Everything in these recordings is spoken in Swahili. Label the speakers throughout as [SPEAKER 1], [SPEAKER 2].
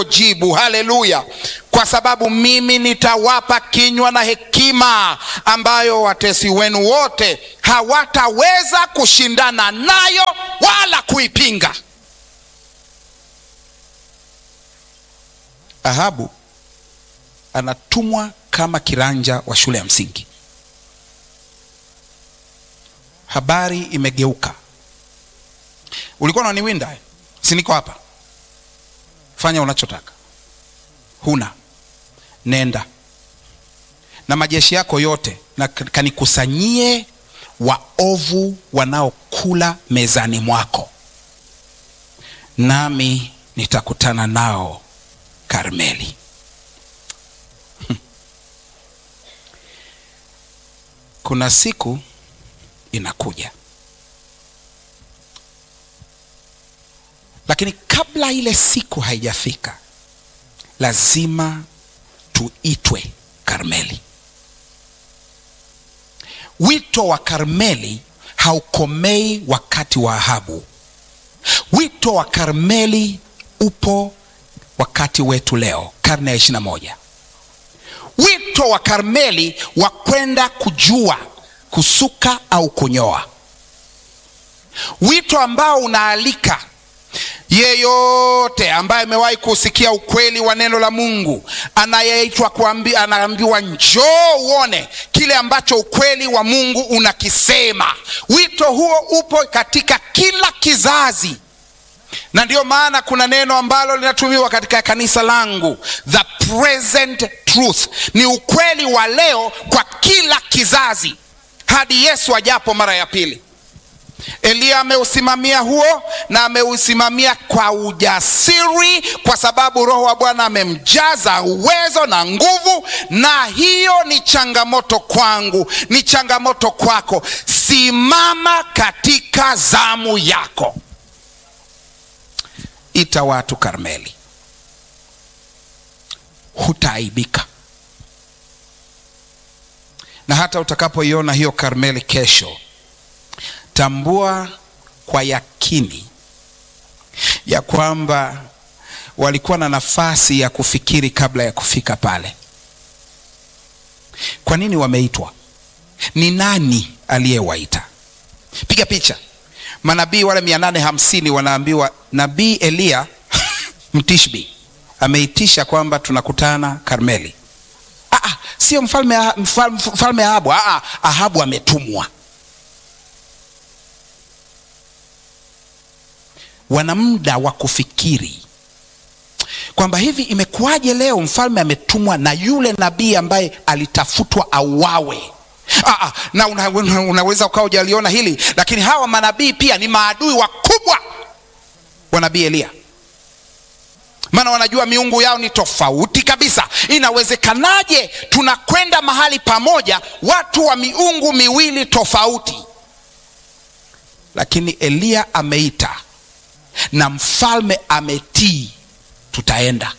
[SPEAKER 1] jibu. Haleluya! Kwa sababu mimi nitawapa kinywa na hekima ambayo watesi wenu wote hawataweza kushindana nayo wala kuipinga. Ahabu anatumwa kama kiranja wa shule ya msingi. Habari imegeuka. Ulikuwa unaniwinda, si niko hapa? Fanya unachotaka. Huna, nenda na majeshi yako yote na kanikusanyie waovu wanaokula mezani mwako, nami nitakutana nao Karmeli. Kuna siku inakuja, lakini kabla ile siku haijafika, lazima tuitwe Karmeli. Wito wa Karmeli haukomei wakati wa Ahabu. Wito wa Karmeli upo wakati wetu leo, karne ya ishirini na moja. Wito wa Karmeli wa kwenda kujua kusuka au kunyoa, wito ambao unaalika yeyote ambaye amewahi kusikia ukweli wa neno la Mungu, anayeitwa kuambi, anaambiwa njoo uone kile ambacho ukweli wa Mungu unakisema. Wito huo upo katika kila kizazi na ndiyo maana kuna neno ambalo linatumiwa katika kanisa langu, the present truth, ni ukweli wa leo kwa kila kizazi hadi Yesu ajapo mara ya pili. Eliya ameusimamia huo na ameusimamia kwa ujasiri, kwa sababu Roho wa Bwana amemjaza uwezo na nguvu. Na hiyo ni changamoto kwangu, ni changamoto kwako. Simama katika zamu yako. Ita watu Karmeli, hutaaibika. Na hata utakapoiona hiyo Karmeli kesho, tambua kwa yakini ya kwamba walikuwa na nafasi ya kufikiri kabla ya kufika pale. Kwa nini wameitwa? Ni nani aliyewaita? Piga picha manabii wale mia nane hamsini wanaambiwa nabii Eliya Mtishbi ameitisha kwamba tunakutana Karmeli. Aa, sio mfalme, mfalme, mfalme Ahabu. Aa, Ahabu ametumwa. Wana muda wa kufikiri kwamba hivi imekuwaje leo mfalme ametumwa na yule nabii ambaye alitafutwa auawe. Aa, na una, una, unaweza ukawa hujaliona hili, lakini hawa manabii pia ni maadui wakubwa wa nabii Eliya, maana wanajua miungu yao ni tofauti kabisa. Inawezekanaje tunakwenda mahali pamoja, watu wa miungu miwili tofauti? Lakini Eliya ameita na mfalme ametii, tutaenda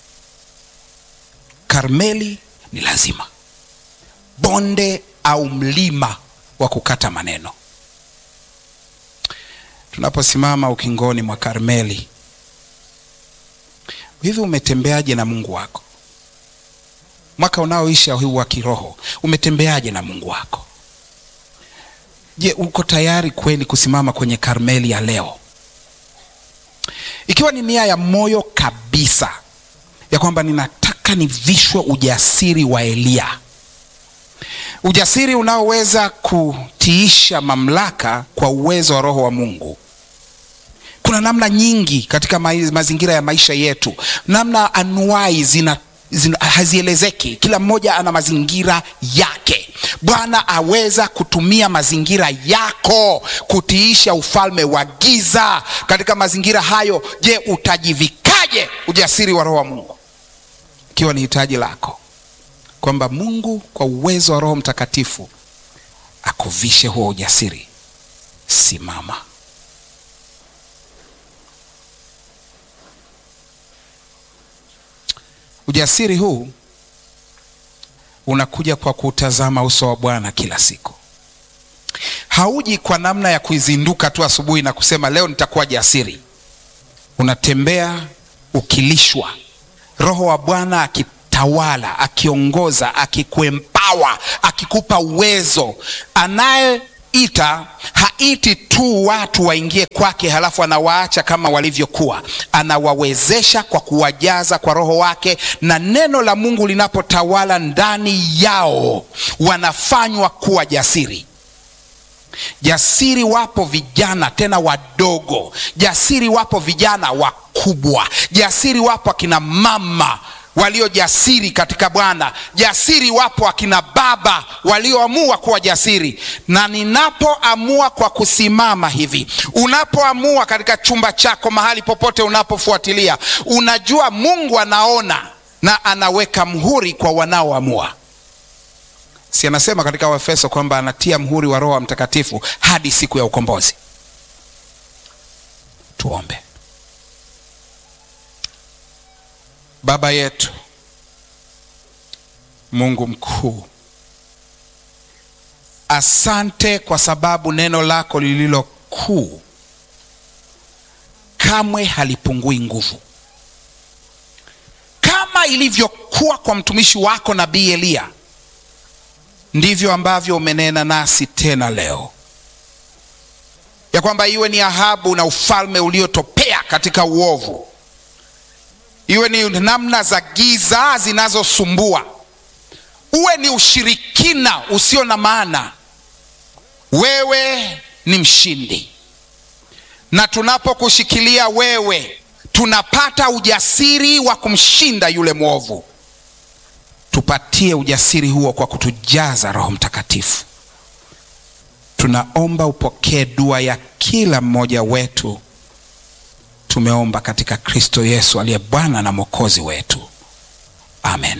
[SPEAKER 1] Karmeli. Ni lazima bonde au mlima wa kukata maneno. Tunaposimama ukingoni mwa Karmeli, hivi umetembeaje na Mungu wako? Mwaka unaoisha huu wa kiroho, umetembeaje na Mungu wako? Je, uko tayari kweli kusimama kwenye Karmeli ya leo, ikiwa ni nia ya moyo kabisa ya kwamba ninataka nivishwe ujasiri wa Eliya ujasiri unaoweza kutiisha mamlaka kwa uwezo wa Roho wa Mungu. Kuna namna nyingi katika mazingira ya maisha yetu, namna anuai zina, zina hazielezeki. Kila mmoja ana mazingira yake. Bwana aweza kutumia mazingira yako kutiisha ufalme wa giza. Katika mazingira hayo, je, utajivikaje ujasiri wa Roho wa Mungu, ikiwa ni hitaji lako kwamba Mungu kwa uwezo wa Roho Mtakatifu akuvishe huo ujasiri. Simama. Ujasiri huu unakuja kwa kutazama uso wa Bwana kila siku. Hauji kwa namna ya kuizinduka tu asubuhi na kusema leo nitakuwa jasiri. Unatembea ukilishwa roho wa bwana akitawala akiongoza akikuempawa akikupa uwezo anayeita haiti tu watu waingie kwake halafu anawaacha kama walivyokuwa anawawezesha kwa kuwajaza kwa roho wake na neno la mungu linapotawala ndani yao wanafanywa kuwa jasiri jasiri wapo vijana tena wadogo jasiri wapo vijana wakubwa jasiri wapo akina mama walio jasiri katika bwana jasiri wapo akina baba walioamua kuwa jasiri na ninapoamua kwa kusimama hivi unapoamua katika chumba chako mahali popote unapofuatilia unajua mungu anaona na anaweka mhuri kwa wanaoamua si anasema katika waefeso kwamba anatia mhuri wa roho wa mtakatifu hadi siku ya ukombozi tuombe baba yetu mungu mkuu asante kwa sababu neno lako lililo kuu kamwe halipungui nguvu kama ilivyokuwa kwa mtumishi wako nabii eliya ndivyo ambavyo umenena nasi tena leo ya kwamba iwe ni ahabu na ufalme uliotopea katika uovu iwe ni namna za giza zinazosumbua uwe ni ushirikina usio na maana wewe ni mshindi na tunapokushikilia wewe tunapata ujasiri wa kumshinda yule mwovu tupatie ujasiri huo kwa kutujaza roho mtakatifu tunaomba upokee dua ya kila mmoja wetu tumeomba katika kristo yesu aliye bwana na mwokozi wetu amen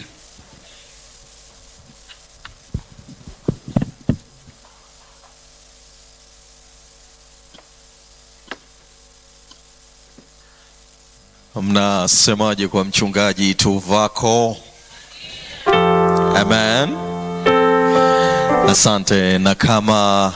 [SPEAKER 2] mnasemaje kwa mchungaji tuvako amen asante na kama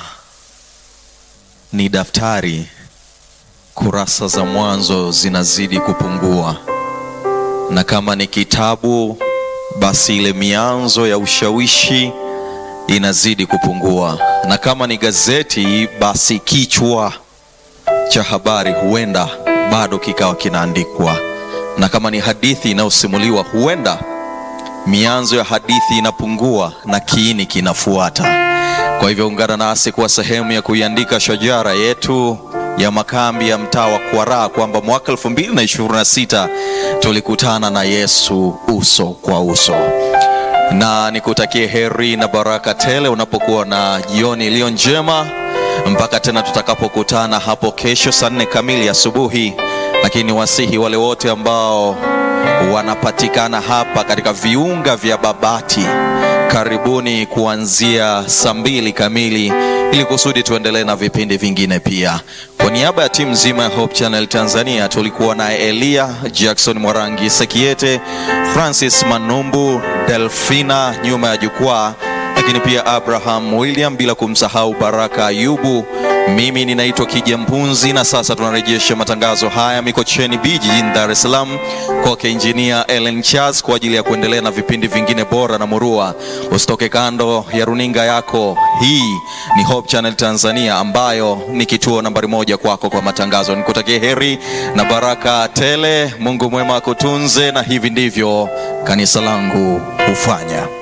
[SPEAKER 2] ni daftari kurasa za mwanzo zinazidi kupungua na kama ni kitabu basi ile mianzo ya ushawishi inazidi kupungua na kama ni gazeti basi kichwa cha habari huenda bado kikawa kinaandikwa na kama ni hadithi inayosimuliwa huenda mianzo ya hadithi inapungua na kiini kinafuata kwa hivyo ungana nasi kuwa sehemu ya kuiandika shajara yetu ya makambi ya mtaa wa kwaraa kwamba mwaka 226 tulikutana na yesu uso kwa uso na nikutakie heri na baraka tele unapokuwa na jioni iliyo njema mpaka tena tutakapokutana hapo kesho saa nne kamili asubuhi lakini wasihi wale wote ambao wanapatikana hapa katika viunga vya babati karibuni kuanzia saa mbili kamili ili kusudi tuendelee na vipindi vingine pia kwa niaba ya timu nzima ya hope channel tanzania tulikuwa naye eliya jackson mwarangi sekiete francis manumbu delfina nyuma ya jukwaa lakini pia abraham william bila kumsahau baraka ayubu mimi ninaitwa kija mpunzi na sasa tunarejesha matangazo haya mikocheni b jijini dar es salaam kwake injinia ellen charles kwa ajili ya kuendelea na vipindi vingine bora na murua usitoke kando ya runinga yako hii ni hope channel tanzania ambayo ni kituo nambari moja kwako kwa matangazo nikutakie heri na baraka tele mungu mwema akutunze na hivi ndivyo kanisa langu hufanya